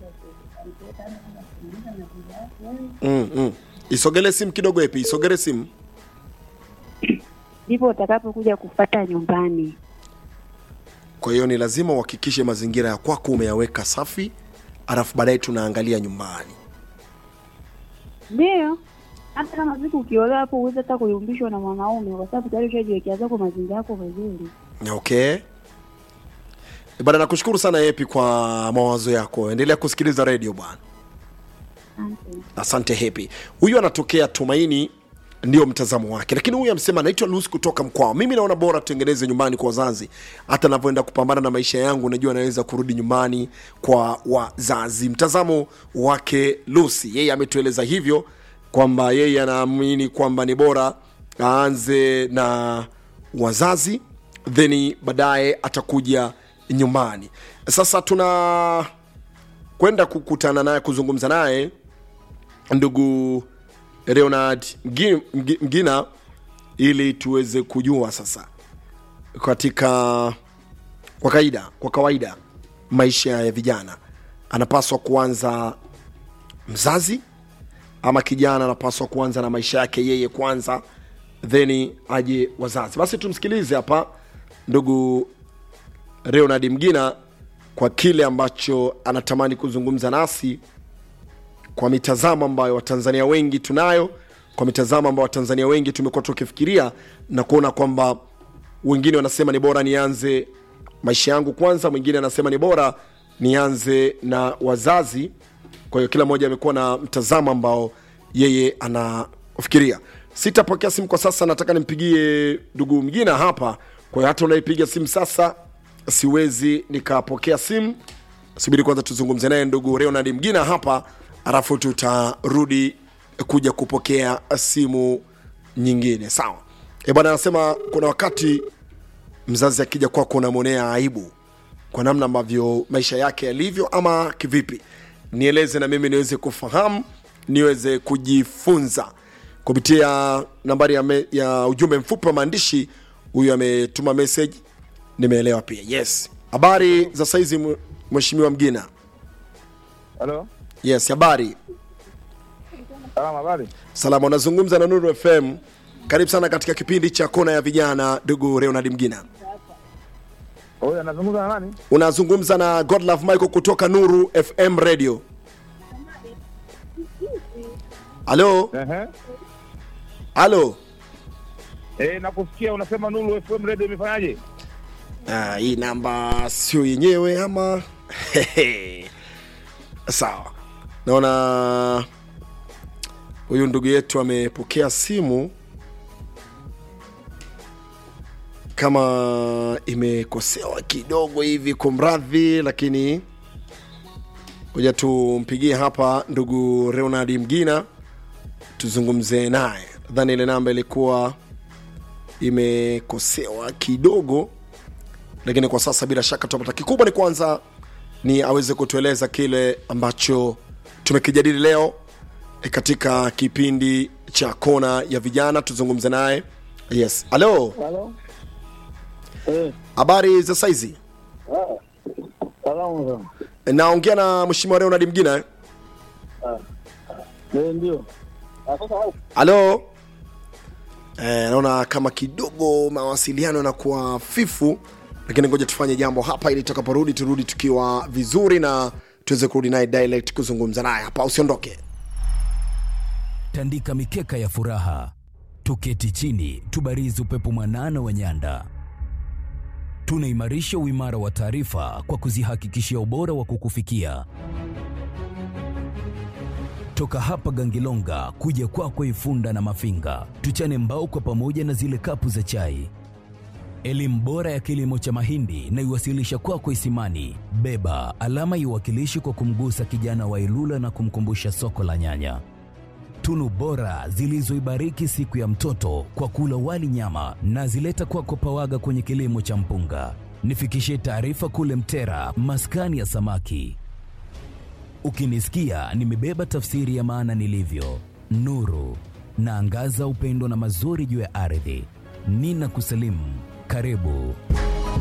mm, mm. isogele simu kidogo epi isogele simu ndipo utakapokuja kufata nyumbani. kwa hiyo ni lazima uhakikishe mazingira ya kwako umeyaweka safi alafu baadaye tunaangalia nyumbani Ndio, hata kama siku ukiolewa hapo uweze hata kuyumbishwa na mwanaume, kwa sababu tayari ushajiwekea zako mazingira yako vizuri. okay bana nakushukuru sana epi kwa mawazo yako endelea kusikiliza redio bwana Asante. asante hepi huyu anatokea tumaini ndio mtazamo wake lakini huyu amesema naitwa lus kutoka mkwao mimi naona bora tutengeneze nyumbani kwa wazazi hata navyoenda kupambana na maisha yangu najua naweza kurudi nyumbani kwa wazazi mtazamo wake lusi yeye ametueleza hivyo kwamba yeye anaamini kwamba ni bora aanze na wazazi then baadaye atakuja nyumbani sasa tuna kwenda kukutana naye kuzungumza naye ndugu Leonard Mgi- Mgi- Mgina ili tuweze kujua sasa katika kwa kawaida kwa kawaida maisha ya vijana anapaswa kuanza mzazi ama kijana anapaswa kuanza na maisha yake yeye kwanza then aje wazazi basi tumsikilize hapa ndugu Leonard Mgina kwa kile ambacho anatamani kuzungumza nasi kwa mitazamo ambayo watanzania wengi tunayo kwa mitazamo ambayo watanzania wengi tumekuwa tukifikiria na kuona kwamba wengine wanasema ni bora nianze maisha yangu kwanza mwingine anasema ni bora nianze na wazazi kwa hiyo kila mmoja amekuwa na mtazamo ambao yeye anafikiria sitapokea simu kwa sasa nataka nimpigie ndugu mgina hapa kwa hiyo hata unaipiga simu sasa siwezi nikapokea simu subiri kwanza tuzungumze naye ndugu Leonard Mgina hapa, alafu tutarudi kuja kupokea simu nyingine. Sawa e bwana, anasema kuna wakati mzazi akija kwako unamwonea aibu kwa namna ambavyo maisha yake yalivyo, ama kivipi? Nieleze na mimi niweze kufahamu, niweze kujifunza kupitia nambari ya, me, ya ujumbe mfupi wa maandishi. Huyu ametuma message, nimeelewa pia. Yes, habari za saizi mwe- mheshimiwa Mgina? Halo, Yes, habari salama, habari? salama. Unazungumza na Nuru FM. Karibu sana katika kipindi cha kona ya vijana, ndugu Leonard Mgina. Huyu anazungumza na nani? Unazungumza na Godlove Michael kutoka Nuru FM Radio. Halo, Ehe. halo. Eh, nakusikia unasema Nuru FM radio imefanyaje? Ah, hii namba sio yenyewe ama sawa. Naona huyu ndugu yetu amepokea simu kama imekosewa kidogo hivi, kumradhi, lakini ngoja tumpigie hapa ndugu Leonard Mgina tuzungumze naye. Nadhani ile namba ilikuwa imekosewa kidogo lakini kwa sasa bila shaka tutapata kikubwa ni kwanza ni aweze kutueleza kile ambacho tumekijadili leo eh, katika kipindi cha kona ya vijana tuzungumze naye yes halo Halo. Eh, habari za saizi ah, salamu sana. Eh, naongea na mheshimiwa leonard mgina eh? Eh, ndio. Ah, sasa wewe, halo eh, naona kama kidogo mawasiliano yanakuwa fifu lakini ngoja tufanye jambo hapa ili tutakaporudi turudi tukiwa vizuri na tuweze kurudi naye direct kuzungumza naye hapa usiondoke tandika mikeka ya furaha, tuketi chini, tubarizi upepo mwanana wa nyanda. Tunaimarisha uimara wa taarifa kwa kuzihakikishia ubora wa kukufikia. Toka hapa Gangilonga kuja kwako Ifunda na Mafinga, tuchane mbao kwa pamoja na zile kapu za chai. Elimu bora ya kilimo cha mahindi na iwasilisha kwako Isimani. Beba alama iwakilishi kwa kumgusa kijana wa Ilula na kumkumbusha soko la nyanya tunu bora zilizoibariki siku ya mtoto kwa kula wali nyama na zileta kwako pawaga kwenye kilimo cha mpunga. Nifikishie taarifa kule Mtera, maskani ya samaki. Ukinisikia nimebeba tafsiri ya maana nilivyo, nuru naangaza upendo na mazuri juu ya ardhi. Nina kusalimu, karibu